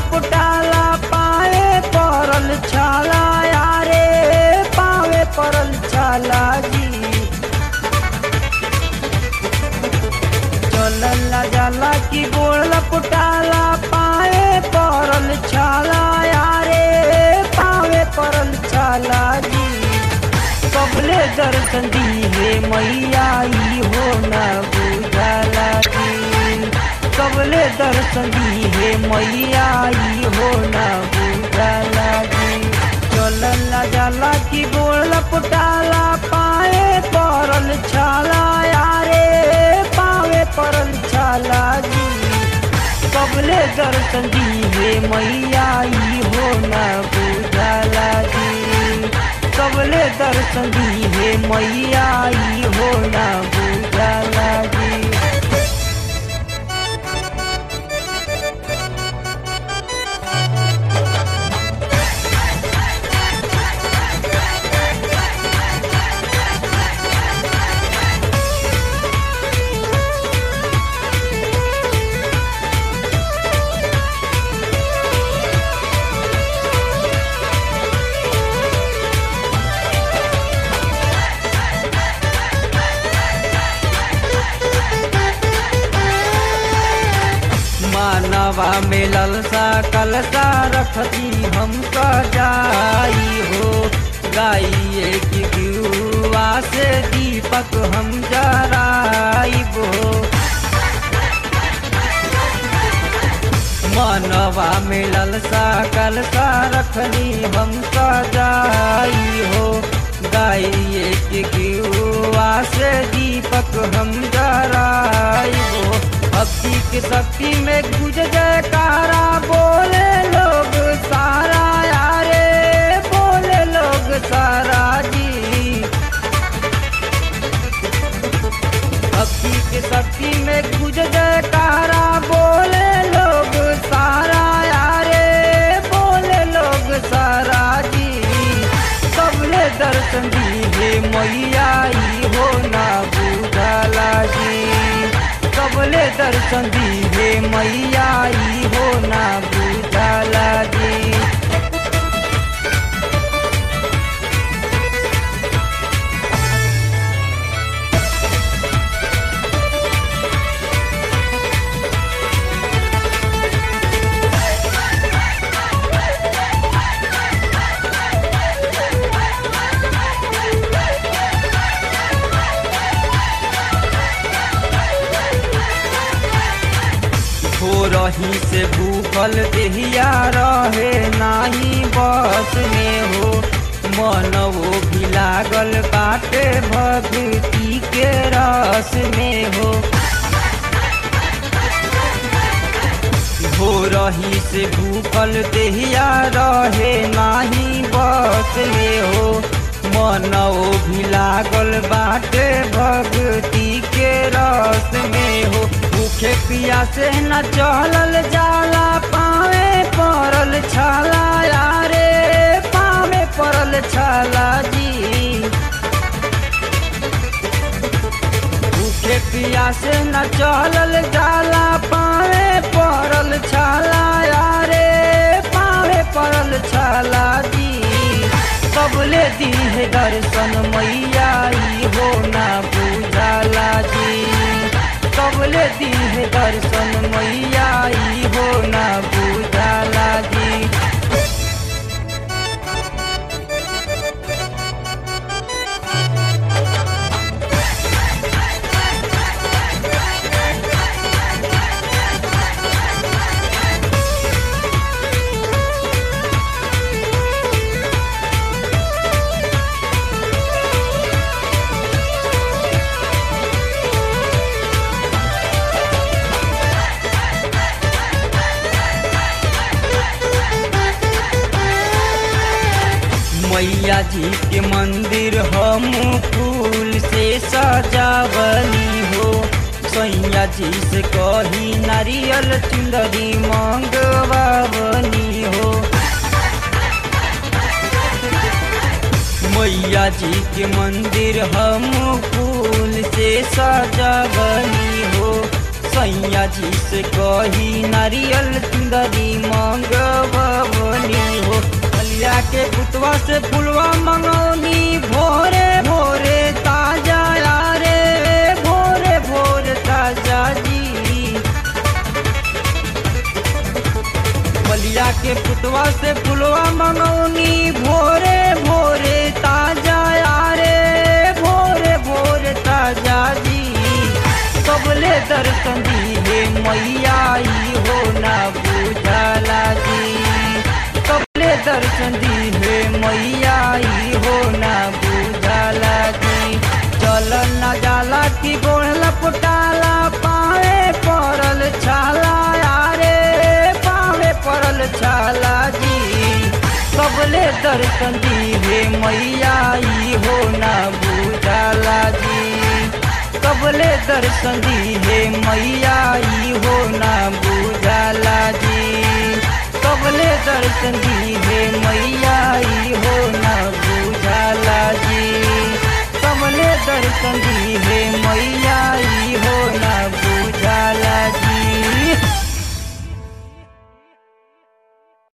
लपटाला पाए परल छाला यारे पावे परल छाला जी चलला जाला की गोड़ लपटाला पाए परल छाला यारे पावे परल छाला जी कबले दर्शन दी हे मैया ई हो न बुझला जी कबले दर्शन दी हे मैया ई हो न बुझला जी चलला जाला की गोड़ लपटाला पाए परल छाला यारे पावे परल छाला जी कबले दर्शन दी हे मैया ई हो न बुझला जी कबले दर्शन दी हे मैया ई हो न बुझला जी मानवा में ललसा कलसा रखती हम जाई हो गाइए की गुआ से दीपक हम जराइब हो मानवा में ललसा कलसा रखनी हम जाई हो गाइए की गुआ से दीपक हम जराइब हो भक्ति की शक्ति में गुज जयकारा बोले लोग सारा यारे बोले लोग सारा जी भक्ति की शक्ति में गुज जयकारा बोले लोग सारा यारे बोले लोग सारा जी सबले दर्शन दी हे मैया ई हो ना बुझला जी कबले दर्शन दी हे मैया ई हो ना बुझला जी हो रही से भूखल देहिया रहे नाही बस में हो मनवो भी लागल बाटे भक्ति के रस में हो हो रही से भूखल देहिया रहे नाही बस में हो मनवो भी लागल बाटे भक्ति के रस में हो भूखे पिया से न चलल जाला पावे परल छाला यारे पावे परल छाला जी भूखे पिया से न चलल जाला पावे परल छाला यारे पावे परल छाला जी कबले दी है दर्शन मैया ई हो ना बुझाला जी कबले दी है दर्शन मैया ई हो ना बुझाला जी मैया जी के मंदिर हम फूल से सजावली हो सैया जी से कही नारियल चुंदरी मंगवावनी हो मैया जी के मंदिर हम फूल से सजावनी हो सैया जी से कही नारियल चुंदरी मंगवनी हो बलिया के पुतवा से फुलवा मंगौनी भोरे भोरे ताजा यारे भोरे भोरे ताजा जी बलिया के पुतवा से फुलवा मंगौनी भोरे भोरे ताजा यारे भोरे भोरे ताजा जी कबले दर्शन दी हे मैया ई हो ना बुझला जी कबले दर्शन दी हे मैया ई हो ना बुझला जी चल न जाला की गोड़ लपटाला पाए पड़ल छाला यारे पावे पड़ल छाला जी कबले दर्शन दी हे मैया ई हो ना बुझला जी कबले दर्शन दी हे मैया ई हो ना बुझला जी कबले दर्शन दी